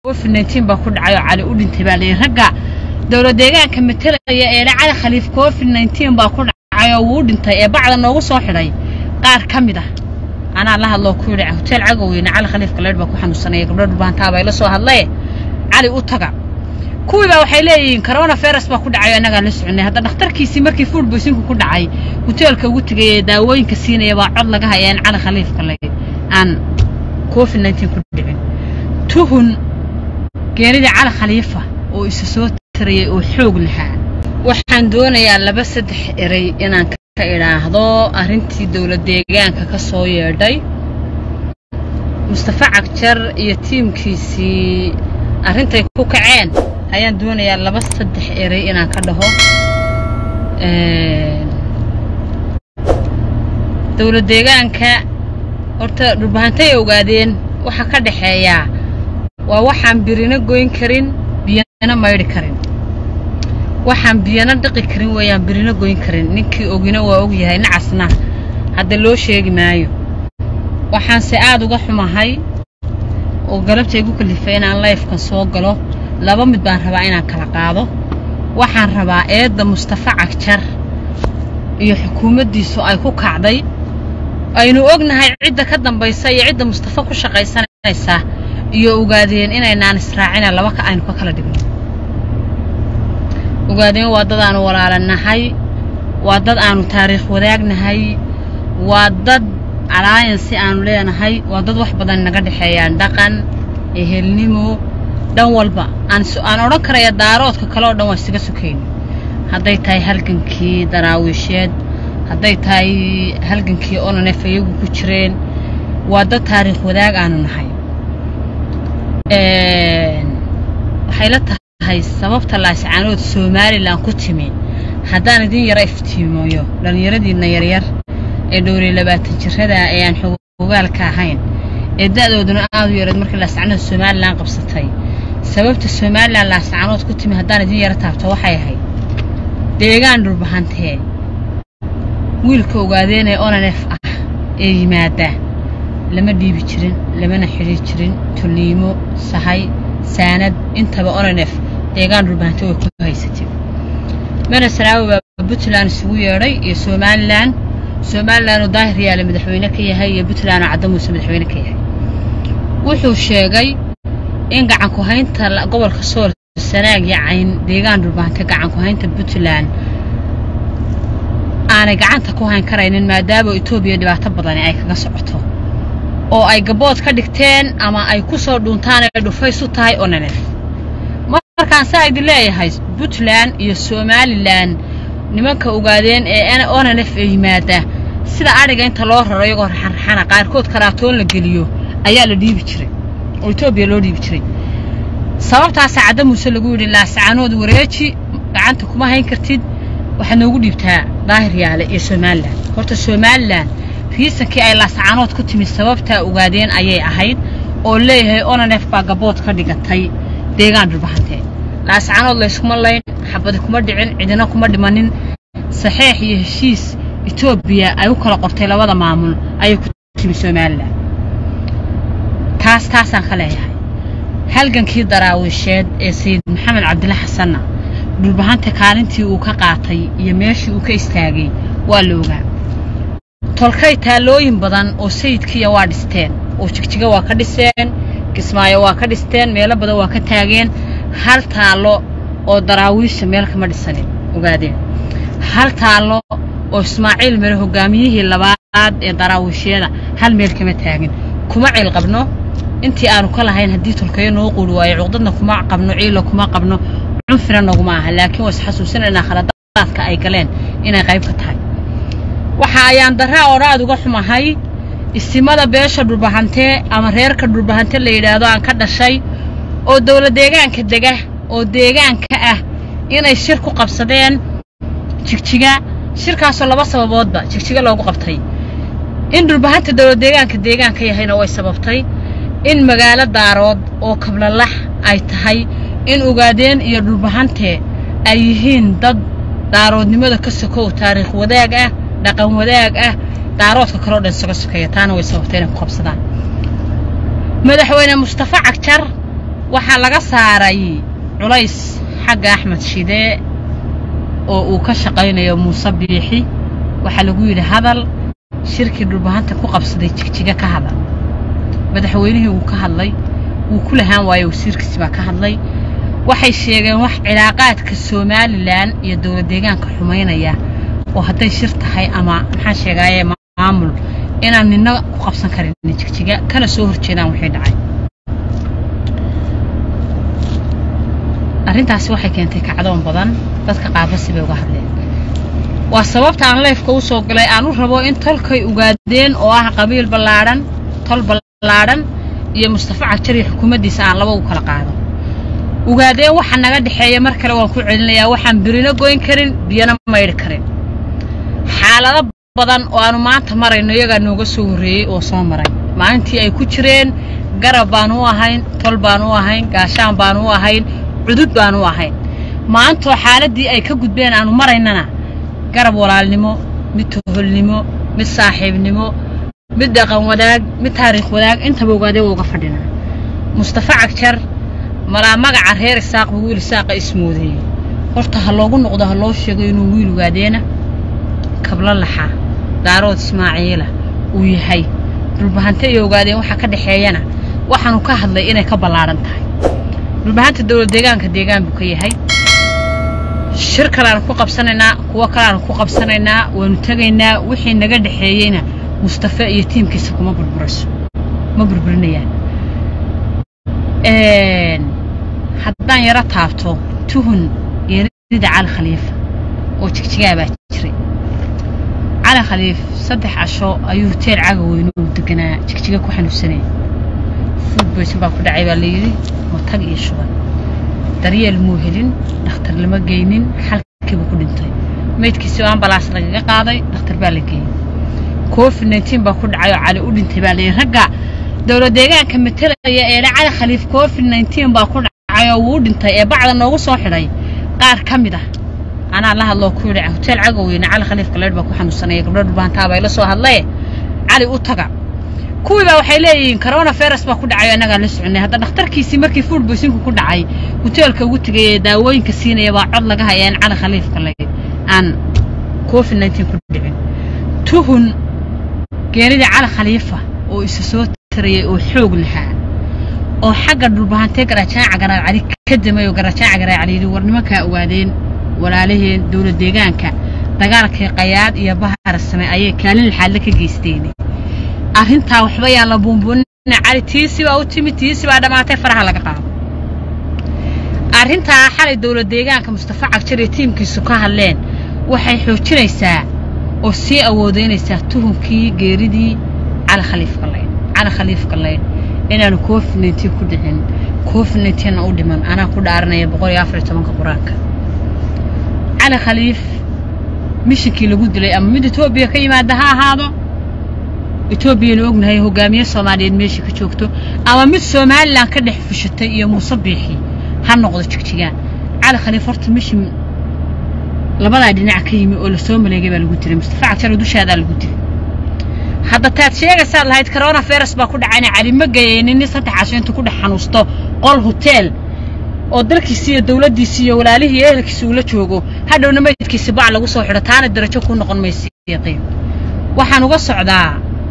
covid nineteen baa ku dhacay oo cali u dhintay baa layidhi ragga dowlad deegaanka matelaya ee cali khaliif covid nineteen baa ku dhacay oo wuu u dhintay ee bacda noogu soo xidhay qaar ka mid ah anaa la hadloo ku yidhi hotel cagoweyne cali khaliif galeedh baa ku xanuunsanaya gabdho dhulbaantaa bay la soo hadlaye cali u taga kuwii baa waxay leeyihiin corona virus baa ku dhacay oo annagaa la soconay hadda dhakhtarkiisii markii food boysinku ku dhacay hoteelka ugu tegay ee daawooyinka siinaya baa cod laga haya in cali khaliif gale aan covid nineteen ku dhicin tuhun geenidii cali khaliifa oo isa soo tarayay oo xoog lahaa waxaan doonayaa laba saddex erey inaan ka idhaahdo arrintii dowlad deegaanka ka soo yeedhay mustafa cagjar iyo tiimkiisii arrintay ku kaceen ayaan doonayaa laba saddex erey inaan ka dhaho dowlad deegaanka horta dhulbahantay ogaadeen waxa ka dhexeeyaa waa waxaan birina goyn karin biyana maydhi karin waxaan biyana dhiqi karin weeyaan birina goyn karin ninkii ogina waa og yahay nacasna hadda loo sheegi maayo waxaanse aad uga xumahay oo galabta igu kalifay inaan layfkan soo galo laba mid baan rabaa inaan kala qaado waxaan rabaa eedda mustafa cagjar iyo xukuumaddiisu ay ku kacday aynu ognahay cidda ka dambaysa iyo cidda mustafa ku shaqaysanaysa iyo ogaadeen inaynaan israacina laba ka aynu ka kala dhigno ogaadeen waa dad aanu walaalanahay waa dad aanu taariikh wadaagnahay waa dad alaayansi aanu leenahay waa dad wax badan naga dhexeeyaan dhaqan ehelnimo dhan walba aan odhan karaya daaroodka kale oo dhan waa isaga sukayna hadday tahay halgankii daraawiisheed hadday tahay halgankii onanef iyagu ku jireen waa dad taariikh wadaag aanu nahay waxay la tahay sababta laascaanood somalilan ku timi haddaan idin yaro iftiimoyo dhallinyaradiinna yaryar ee dhowriye labaatan jirada ee aan xogogaalka ahayn ee da'dooduna aad u yareed markii laascaanood somalilan qabsatay sababta somalilan laascaanood ku timi haddaan idin yaro taabto waxay ahayd deegaan dhulbahantee wiilka ogaadeen ee onanef ah ee yimaada lama dhiibi jirin lamana xidhi jirin tulliimo sahay saanad intaba onanef deegaan dhulbahante way ku haysatay mana saraawi baa puntland isugu yeedhay iyo somalilan somalilan oo daahir yaale madaxweyne ka yahay iyo puntland oo cadda muuse madaxweyne ka yahay wuxuu sheegay in gacanku haynta gobolka sool sanaag iyo cayn deegaan dhulbahante gacanku haynta puntland aanay gacanta ku hayn karaynin maadaama etoobiya dhibaato badani ay kaga socoto oo ay gabood ka dhigteen ama ay ku soo dhuuntaan ay dhufays u tahay onanef markaan saa idin leeyahay puntland iyo somalilan nimanka ogaadeen ee onanef ee yimaada sida adhiga inta loo raro iyagoo raxanraxana qaarkood karaatoon la geliyo ayaa la dhiibi jiray oo etoobiya loo dhiibi jiray sababtaasaa cadda muuse lagu yidhi laascaanood wareeji gacanta kuma hayn kartid waxaad noogu dhiibtaa daahir yaale iyo somalilan horta somalilan riisankii ay laascaanood ku timi sababtaa ogaadeen ayay ahayd oo leeyahay onanef baa gabood ka dhigatay deegaan dhulbahantee laascaanood layskuma layn xabadi kuma dhicin cidina kuma dhimanin saxeex iyo heshiis etoobiya ay u kala qortay labada maamul ayay ku timi somalilan taas taasaan ka leeyahay halgankii daraawiisheed ee sayid maxamed cabdilla xasanna dhulbahanta kaalintii uu ka qaatay iyo meeshii uu ka istaagay waa la ogaa tolkay taallooyin badan oo sayidkiiya waa dhisteen oo jigjiga waa ka dhiseen kismaayo waa ka dhisteen meelo badan waa ka taageen hal taallo oo daraawiisha meel kama dhisanin ogaadeen hal taallo oo ismaaciil mere hogaamiyihii labaad ee daraawiishyada hal meel kama taagin kuma ciil qabno intii aanu ka lahayn haddii tolkayo noo quuri waayo cuqdadna kuma qabno ciilo kuma qabno cunfina naguma aha laakiin waa isxasuusinaynaa khaladaadka ay galeen inay qayb ka tahay waxa ayaan daraa oo aad uga xumahay isimada beesha dhulbahantee ama reerka dhulbahante la yidhaahdo aan ka dhashay oo dowlad deegaanka dega oo deegaanka ah inay shir ku qabsadeen jigjiga shirkaasoo laba sababoodba jigjiga loogu qabtay in dhulbahanta dowlad deegaanka deegaanka yahayna way sababtay in magaalo daarood oo kablalax ay tahay in ogaadeen iyo dhulbahante ay yihiin dad daaroodnimada ka sokow taariikh wadaag ah dhaqan wadaag ah daaroodka kaleo dhan isaga sokeeya taana way sababtay inay ku qabsadaan madaxweyne mustafa cagjar waxaa laga saaray culays xagga axmed shidee oo uu ka shaqaynayo muuse biixi waxaa lagu yidhi hadal shirkii dhulbahanta ku qabsaday jigjiga ka hadal madaxweynihii wuu ka hadlay wuu ku lahaan waayo wasiirkiisi baa ka hadlay waxay sheegeen wax cilaaqaadka somalilan iyo dowlad deegaanka xumaynaya oo hadday shir tahay ama maxaan sheegaaye maamul inaan nina ku qabsan karin jigjiga kana soo horjeedaan wixii dhacay arrintaasi waxay keentay kacdoon badan dadka qaabasi bay uga hadleen waa sababta aan leefka u soo galay aan u rabo in tolkay ugaadeen oo ah qabiil ballaadhan tol ballaadhan iyo mustafa cagjar iyo xukuumaddiisa aan laba u kala qaado ugaadeen waxa naga dhexeeya mar kale waan ku celinayaa waxaan birino goyn karin biyana maydhi karin xaalado badan oo aanu maanta marayno iyagaa nooga soo horreeyey oo soo maray maalintii ay ku jireen garab baan u ahayn tol baan u ahayn gaashaan baan u ahayn cudud baan u ahayn maantoo xaaladdii ay ka gudbeen aanu maraynana garab walaalnimo mid toholnimo mid saaxiibnimo mid dhaqan wadaag mid taariikh wadaag intaba ogaadee waa uga fadhinaa mustafa cagjar malaa magaca reer isaaq buu wiil isaaqa ismoodeeyey horta ha loogu noqdo ha loo sheego inuu wiil ogaadeena kablo laxa daarood ismaaciila uu yahay dhulbahante iyo ogaadeen waxaa ka dhexeeyana waxaanu ka hadlay inay ka ballaadhan tahay dhulbahanta dowlad deegaanka deegaan buu ka yahay shir kaleaanu ku qabsanaynaa kuwo kaleaanu ku qabsanaynaa waanu tegaynaa wixii naga dhexeeyeyna mustafe iyo tiimkiisa kuma burburayso ma burburinayaan haddaan yaro taabto tuhun geeridida cali khaliifa oo jigjigaa baa jiray cali khaliif saddex casho ayuu huteel caga weyne uu deganaa jigjiga ku xanuunsanaya fuud boysan baa ku dhacay baa layidhi matag iyo shuban daryeel muu helin dhakhtar lama geynin xalkiibuu ku dhintay meydkiisii oo ambalaas lagaga qaaday dhakhtar baa la geeyey covid nneteen baa ku dhacay oo cali u dhintay baa layidhi ragga dowlad deegaanka matelaya ee cali khaliif covid nneteen baa ku dhacay oo wuu dhintay ee bacda noogu soo xidhay qaar ka mid ah anaa la hadloo ku yidhi huteel cagaweyne cali khaliif galeedh baa ku xanuunsanaya gabdho dhulbaantaa bay la soo hadlaye cali u taga kuwii baa waxay leeyihiin corona virus baa ku dhacay annagaan la soconay hadda dhakhtarkiisii markii food boysinku ku dhacay huteelka ugu tegay ee daawooyinka siinaya baa cod laga haya in cali khaliif galeed aan covid nneteen ku dhicin tuhun geenidii cali khaliifa oo isa soo tarayay oo xoog lahaa oo xagga dhulbahantee garaajaaca garaacali ka damay oo garaajaaca garaacali yidhi war nimankaa ogaadeen walaalaheen dowlad deegaanka dagaalkii qayaad iyo bahar same ayay kaalin laxaadle ka geysteen arrintaa waxba yaan la buunbuunina cali tiisi baa u timid tiisi baa dhammaatay faraha laga qaado arrintaa xalay dowlad deegaanka mustafa cagjar iyo tiimkiisu ka hadleen waxay xoojinaysaa oo sii awoodeynaysaa tuhunkii geeridii cali khaliif galeyn cali khaliif galeyn inaanu covid nneteen ku dhicin covid nneteenna u dhiman anaa ku dhaaranaya boqol iyo afar iyo tobanka qur-aanka cali khaliif mishinkii lagu dilay ama mid etoobiya ka yimaada ha ahaado etoobiyanu ognahay hogaamiye soomaaliyeed meeshii ka joogto ama mid somalilan ka dhex fushatay iyo muuse biixi ha noqdo jigjigaan cali khaliif horta mishin labadaa dhinac ka yimi oo lasoo maleegay baa lagu dilay mustafa cagjar dushaadaa lagu dilay hadda taad sheegaysaad lahayd corona virus baa ku dhacayna cali ma gayeynin nin saddex casho intuu ku dhex xanuusto qol huteel oo dalkiisi iyo dawladdiisi iyo walaalihii iyo ehelkiisi uula joogo hadhowna meydkiisi bac lagu soo xidho taana darajo ku noqon maysa yaqiin waxaan uga socdaa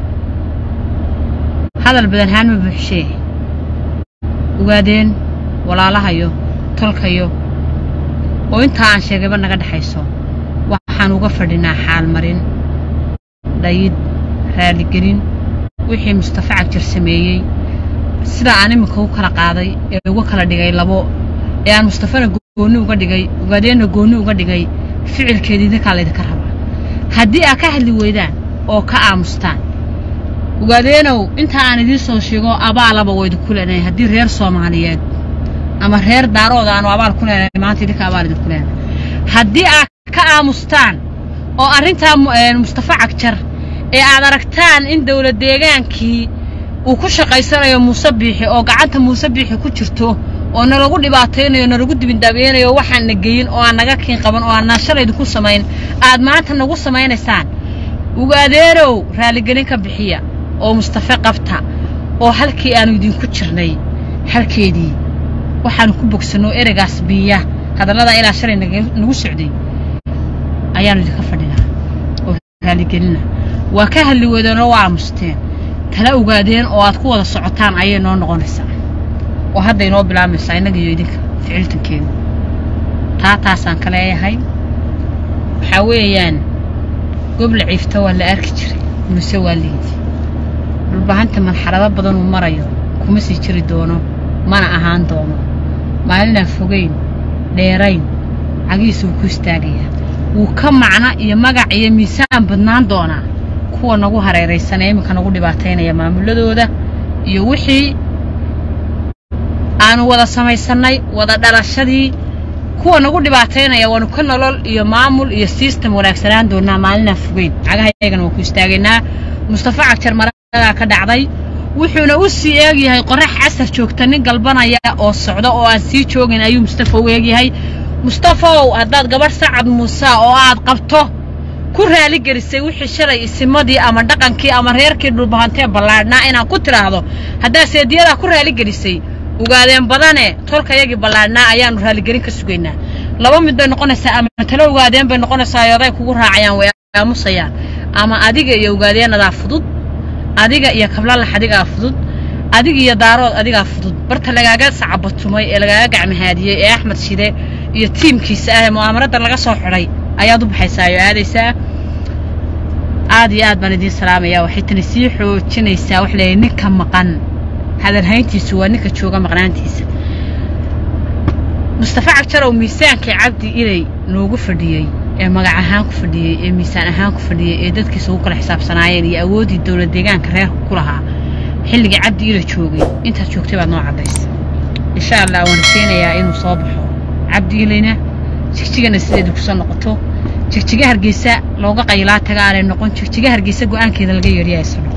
hadal badan haan ma buuxshee ogaadeen walaalahayo tolkayo oo intaa aan sheegayba naga dhexayso waxaan uga fadhinaa xaalmarin dhayid raaligelin wixii mustafa cagjar sameeyey sidaa aan iminka u kala qaaday ee uga kala dhigay labo ee aan mustafana goonni uga dhigay ogaadeenna goonni uga dhigay ficilkeedii idinkaa laydinka rabaa haddii aad ka hadli weydaan oo ka aamustaan ogaadeenow inta aan idiin soo sheego abaalaba waa idinku leenahay haddii reer soomaaliyeed ama reer daarooda aanu abaal ku leenahay maanta idinka abaal idinku leenahay haddii aad ka aamustaan oo arrintaa mustafa cagjar ee aad aragtaan in dawlad deegaankii uu ku shaqaysanayo muuse biixi oo gacanta muuse biixi ku jirto oo nalagu dhibaataynayo nalagu dibindhaabeynayo waxaan na geyin oo aan naga kiin qaban oo aan naashal idinku samayn aad maanta nagu samaynaysaan ogaadeenow raaligelin ka bixiya oo mustafe qabta oo halkii aanu idinku jirnay halkeedii waxaanu ku bogsanoo ereygaas biiya hadallada ilaa shalay nagu socday ayaanu idinka fadhinaa oo raaligelina waa ka hadli weedeenoo waa aamusteen tala ogaadeen oo aad ku wada socotaan ayay noo noqonaysaa oo hadday noo bilaamaysaa innaga iyo idinka ficiltankeenu taa taasaan ka leeyahay waxaa weeyaan gobla ciifta waa la arki jiray muse waa liidi dhulbahanta marxalado badan uu marayo kuma sii jiri doono mana ahaan doono maalinaan fogayn dheerayn cagihiisa wuu ku istaagayaa wuu ka macno iyo magac iyo miisaan badnaan doonaa kuwa nagu hareeraysan ee iminka nagu dhibaataynaya maamuladooda iyo wixii aanu wada samaysannay wada dhalashadii kuwa nagu dhibaataynaya waanu ka nolol iyo maamul iyo sistem wanaagsanaan doonaa maalinaan fogeyn cagahayagana waan ku istaagaynaa mustafa cagjar maradaa ka dhacday wuxuuna u sii eegyahay qorax casar joogta nin galbanaya oo socda oo aan sii joogin ayuu mustafa u eegyahay mustafaow haddaad gabadh sacad muuse oo aad qabto ku raaligelisay wixii shalay isimadii ama dhaqankii ama reerkii dhulbahantee ballaadhnaa inaan ku tidhaahdo haddaad seediyadaa ku raaligelisay ogaadeen badane tolkayagii ballaadhnaa ayaanu raaligelin ka sugaynaa laba mid bay noqonaysaa ama talo ogaadeen bay noqonaysaa oday kugu raacayaan way aamusayaan ama adiga iyo ogaadeenadaa fudud adiga iyo kablalax adigaa fudud adiga iyo daarood adigaa fudud barta lagaaga sacabatumay ee lagaaga gacmahaadiyey ee axmed shide iyo tiimkiisa ah ee mu'aamaradan laga soo xidhay ayaad u baxaysaa oo aadaysaa aad iyo aad baan idiin salaamayaa waxay tani sii xoojinaysaa wax leeyahay ninka maqan hadalhayntiisu waa ninka jooga maqnaantiisa mustafa cagjarow miisaankii cabdi inay noogu fadhiyey ee magac ahaan ku fadhiyey ee miisaan ahaan ku fadhiyey ee dadkiisa ugu kala xisaabsanaayeen iyo awooddii dowlad deegaanka reerka ku lahaa xilligii cabdi ila joogay intaad joogtay baad noo caddaysa insha allah waan rajaynayaa inuu soo baxo cabdi ilayna jigjigana sideedii kusoo noqoto jigjiga hargeysa looga qaylaa taga aanay noqon jigjiga hargeysa go'aankeeda laga yeedhiya isano